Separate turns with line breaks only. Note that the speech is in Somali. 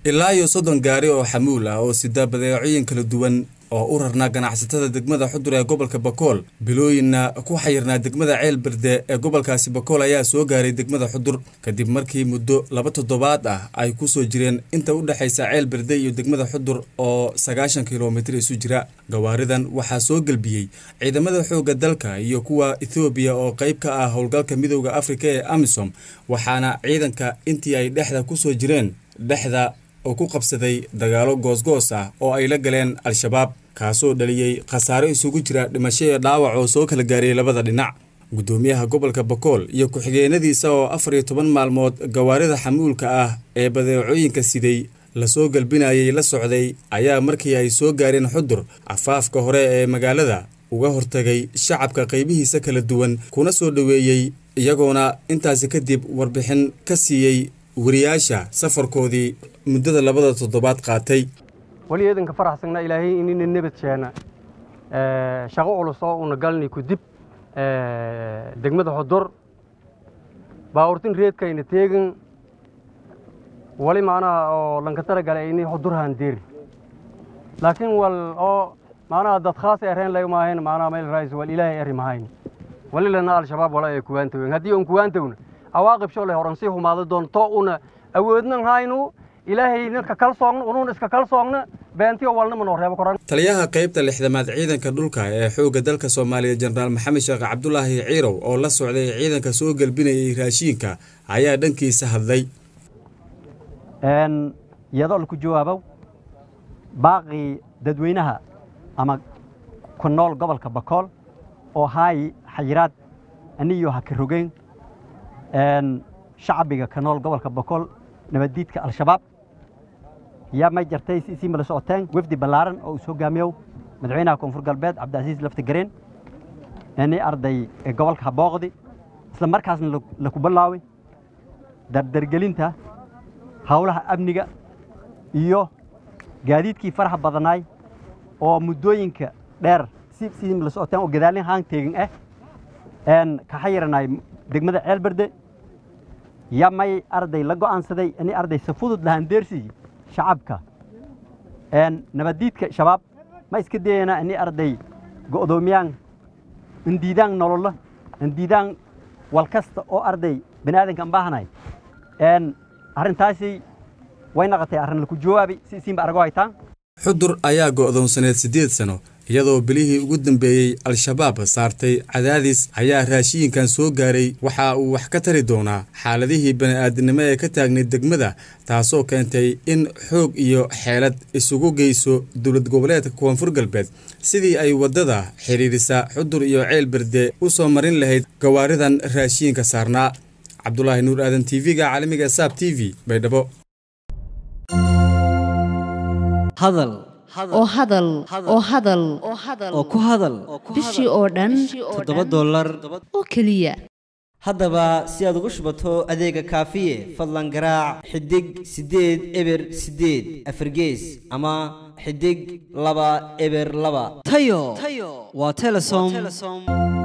ilaa iyo soddon gaari oo xamuul ah oo sida badeecooyin kala duwan oo u rarnaa ganacsatada degmada xudur ee gobolka bakool bilooyinna ku xayirnaa degmada ceel berde ee gobolkaasi bakool ayaa soo gaaray degmada xudur kadib markii muddo laba toddobaad ah ay ku soo jireen inta u dhexaysa ceel berde iyo degmada xudur oo sagaashan kilomitir isu jira gawaaridan waxaa soo gelbiyey ciidamada xoogga dalka iyo kuwa ethoobiya oo qayb ka ah howlgalka midowda afrika ee amisom waxaana ciidanka intii ay dhexda ku soo jireen dhexda oo ku qabsaday dagaalo goosgoos ah oo ay la galeen al-shabaab kaasoo dhaliyey khasaaro isugu jira dhimasho iyo dhaawac oo soo kala gaariyey labada dhinac guddoomiyaha gobolka bakool iyo ku-xigeenadiisa oo afar iyo toban maalmood gawaarida xamuulka ah ee badeecooyinka siday lasoo galbinayay la socday ayaa markii ay soo gaareen xudur afaafka hore ee magaalada uga hortagay shacabka qaybihiisa kala duwan kuna soo dhoweeyey iyagoona intaasi kadib warbixin ka siiyey wariyaasha safarkoodii muddada labada toddobaad qaatay
wali eedanka faraxsagna ilaahay inina nabad sheena shaqo culus oo una galnay kudib degmada xudur baawurtin reedkayna teegin wali macnaha oo lanka tala galay ini xudurhaan deeri laakiin wal oo macnaha dad khaas ereen laga maahayn macnaha meel raais wal ilaahay eri mahayn wali lana al-shabaab wala ay kuwaantaween haddii on kuwaantawna awaaqib sholay horan sii humaado doonto una awoodnan haynu ilaahay ninka kalsoogna unuun iska kalsoogna beentiyo walnama noo reebo koran
taliyaha qaybta lixdamaad ciidanka dhulka ee xoogga dalka soomaaliya jenaraal maxamed sheekh cabdulaahi ciirow oo la socday ciidanka soo gelbinayay raashiinka ayaa dhankiisa hadlay
iyadoo laku jawaabow baaqii dadweynaha ama ku nool gobolka bakool oo haayi xayiraad aniyo ha ka rogeyn shacbiga ka nool gobolka bakool nabaddiidka al-shabaab yaa may jartay sii mala socoteen wefdi ballaaran oo uu soo gaamiyow madaxweynaha koonfur galbeed cabdicasiis lafti gareen ini arday gobolka habooqdi isla markaasna laku bilaaway dardargelinta howlaha amniga iyo gaadiidkii faraxa badanaay oo muddooyinka dheer sidii mala socoteen oo gadaalin haan teegin ah ka xayiranay degmada ceelberde yaa may arday la go'aansaday ini arday si fudud lahandeersiyi shacabka nabaddiidka shabaab ma iska dayana ini arday go'doomiyaan indiidaan nololo indiidaan wal kasta oo arday bani aadanka an baahanay arrintaasi way naqotay arrin laku jawaabi si isiinba argo haytaan
xudur ayaa go'doonsaneed siddeed sano iyadoo bilihii ugu dambeeyey al-shabaab saartay cadaadis ayaa raashiinkan soo gaaray waxa uu wax ka tari doonaa xaaladihii bani'aadinimo ee ka taagnay degmada taasoo keentay in xoog iyo xeelad isugu geyso dowlad goboleedka koonfur galbeed sidii ay waddada xidhiidhisa xudur iyo ceel berde u soo marin lahayd gawaaridan raashiinka saarnaa cabdulaahi nuur aadan t v-ga caalamiga saab t v baydhabo
hadal
oo hadal oo hadal
oo ku hadal
bishii oo dhan
toddoba dollar
oo keliya
haddaba si aad ugu shubato adeega kaafiye fadlan garaac xidig siddeed eber siddeed afargees ama xidig laba eber laba tayo waa telesom